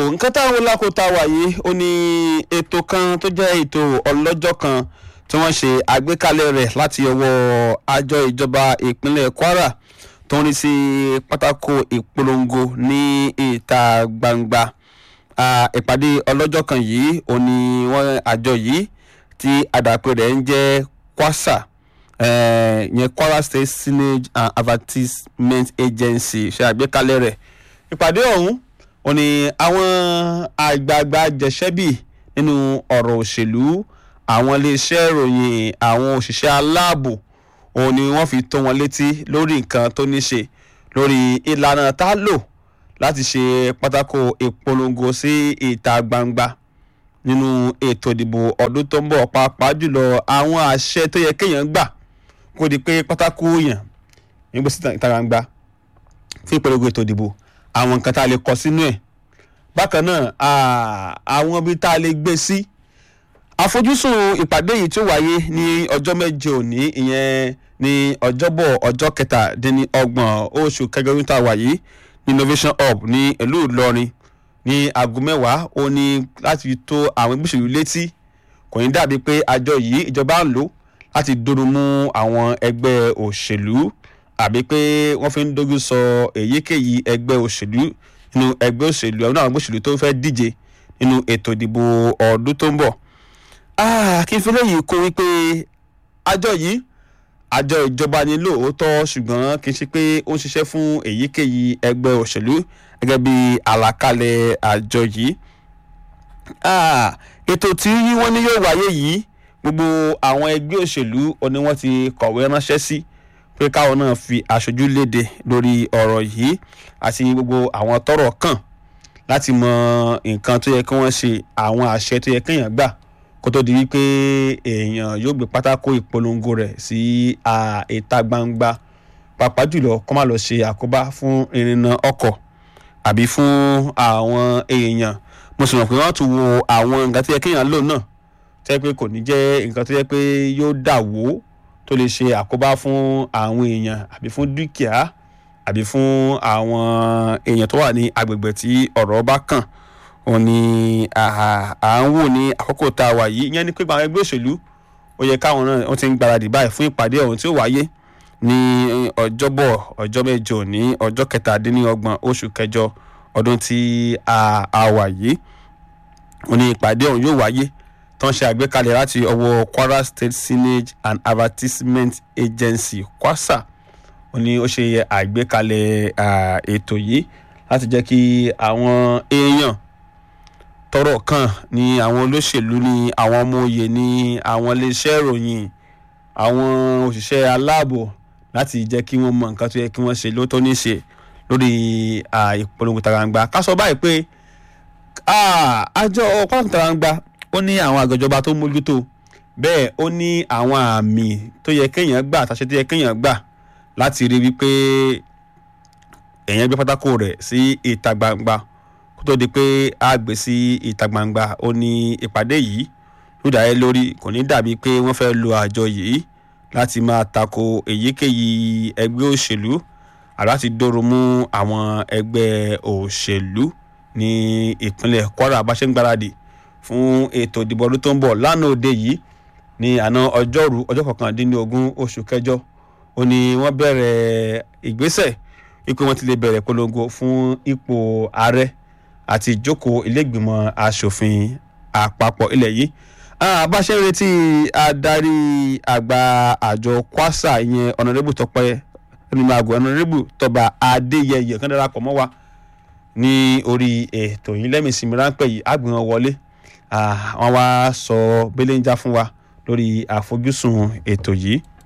nǹkan táwọn lákòóta wà yìí ó ní ètò kan tó jẹ́ ètò ọlọ́jọ́ kan tí wọ́n ṣe àgbékalẹ̀ rẹ̀ láti ọwọ́ àjọ ìjọba ìpínlẹ̀ Kwara tó ń rí sí pátákó ìpolongo ní ìta gbangba ìpàdé ọlọ́jọ́ kan yìí ó ní wọ́n àjọ yìí tí àdàpè rẹ̀ ń jẹ́ kwasa ìyẹn Kwara State Signage and Advertisement Agency ṣe àgbékalẹ̀ rẹ̀ ìpàdé ọ̀hún ó ní àwọn àgbààgbà jẹ̀ṣẹ́bì nínú ọ̀rọ̀ òṣèlú àwọn iléeṣẹ́ ìròyìn àwọn òṣìṣẹ́ aláàbò òun ni wọ́n fi tó wọn létí lórí nǹkan tó ní ṣe lórí ìlànà tá a lò láti ṣe pátákó ìpolongo sí ìta gbangba nínú ètò ìdìbò ọdún tó ń bọ̀ pàápàá jùlọ àwọn àṣẹ tó yẹ kéèyàn gbà kó di pé pátákó yàn nígbà sí ìta gbangba fún ìpolongo ètò ìdìbò àwọn nǹkan tá a lè kọ sínú ẹ̀ bákan náà àwọn ibi tá a lè gbé sí àfojúsùn ìpàdé yìí tó wáyé ní ọjọ́ méje òní ìyẹn ní ọjọ́bọ̀ ọjọ́ kẹtàdínlọ́gbọ̀n oṣù kẹjọ ọdún tá a wà yìí ní innovation hub ní ìlú Ìlọrin ní aago mẹ́wàá ó ní láti tó àwọn ẹgbẹ́ òṣèlú létí kò ní dàbí pé àjọ yìí ìjọba ń lò láti dúró mú àwọn ẹgbẹ́ òṣèlú àbí pé wọ́n fi ń dojú sọ èyíkéyìí ẹgbẹ́ òṣèlú nínú ẹgbẹ́ òṣèlú àwọn ẹgbẹ́ òṣèlú tó fẹ́ díje nínú ètò ìdìbò ọdún tó ń bọ̀. kí n fi léyìí kó wípé àjọ yìí àjọ ìjọba ni lóòótọ́ ṣùgbọ́n kì í ṣe pé ó ń ṣiṣẹ́ fún èyíkéyìí ẹgbẹ́ òṣèlú gẹ́gẹ́ bí àlàkalẹ̀ àjọ yìí. ètò tí wọ́n ní yóò wáyé yìí gbogbo àwọn ẹgbẹ́ òṣèlú ni wọ́n ti kọ̀wé ránṣẹ́ sí pé káwọn náà fi aṣojú léde lórí ọ̀rọ̀ yìí àti gbogbo àwọn tọ́rọ̀ kàn láti mọ nǹkan tó yẹ kí wọ́n ṣe àwọn àṣẹ tó yẹ kéèyàn gbà kó tó di wípé èèyàn yóò gbé pátákó ìpolongo rẹ̀ sí ìta gbangba pàápàá jùlọ kó má lọ ṣe àkóbá fún ìrìnnà ọkọ̀ àbí fún àwọn èèyàn mo sì mọ̀ pé wọ́n tún wo àwọn nǹkan tó yẹ kéèyàn lò náà tó yẹ pé kò ní jẹ́ nǹkan tó yẹ pé yóò dà wó tó lè ṣe àkóbá fún àwọn èèyàn àbí fún dúkìá àbí fún àwọn èèyàn tó wà ní agbègbè tí ọ̀rọ̀ bá kàn òun ni à ń wò ní àkókò tá a wà yìí ìyẹn ni pé àwọn ẹgbẹ́ òṣèlú ó yẹ káwọn náà wọ́n ti ń gbáradì báyìí fún ìpàdé ọ̀hún tí ó wáyé ní ọjọ́bọ̀ ọjọ́ mẹ́jọ ní ọjọ́ kẹtàdínlọ́gbọ̀n oṣù kẹjọ ọdún tí a wà yìí òun ni ìpàdé ọ̀hún yóò wáyé tó ń ṣe àgbékalẹ̀ láti ọwọ́ Kwara State Signage and Advertisement Agency kwasa ó ní ó ṣe àgbékalẹ̀ ètò yìí láti jẹ́ kí àwọn èèyàn tọ́rọ̀ kàn ní àwọn olóṣèlú ní àwọn ọmọ òye ní àwọn iléeṣẹ́ ìròyìn àwọn òṣìṣẹ́ aláàbò láti jẹ́ kí wọ́n mọ nǹkan tó yẹ kí wọ́n ṣe ló tó ní ṣe lórí ìpolongo tarangba ká sọ báyìí pé àjọ ọ̀pọ̀ tarangba ó ní àwọn àgọ́jọba tó mójútó bẹ́ẹ̀ ó ní àwọn àmì tó yẹ kéèyàn gbà àtàṣe tó yẹ kéèyàn gbà láti rí wípé èèyàn gbé pátákó rẹ̀ sí ìta gbangba kó tó di pé a gbé sí ìta gbangba ó ní ìpàdé yìí ló dàá lórí kò ní dàbí pé wọ́n fẹ́ lo àjọ yìí láti máa tako èyíkéyìí ẹgbẹ́ òṣèlú àláti dóró mú àwọn ẹgbẹ́ òṣèlú ní ìpínlẹ̀ Kwara bá ṣe ń gbáradì fún ètò ìdìbò ọdún tó ń bọ̀ lánàá òde yìí ní àná ọjọ́rú ọjọ́ kọkàndínlógún oṣù kẹjọ ó ní wọ́n bẹ̀rẹ̀ ìgbésẹ̀ ipò wọn ti lè bẹ̀rẹ̀ polongo fún ipò ààrẹ àti ìjókòó ilégbìmọ̀ asòfin àpapọ̀ ilẹ̀ yìí bá ṣe ń retí adarí àgbà àjọ kwasa ìyẹn ọ̀nàrẹ́bù tọpẹ́ ẹnìmọ̀ àgọ́ ọ̀nàrẹ́bù tọba adéyẹyẹ kan darapọ̀ mọ́ wa ní orí ètò yìí lẹ́mìísìmí ráńpẹ́ yìí àgbìmọ̀ wọlé wọ́n wá sọ belenja fún wa lórí àfojúsùn ètò yìí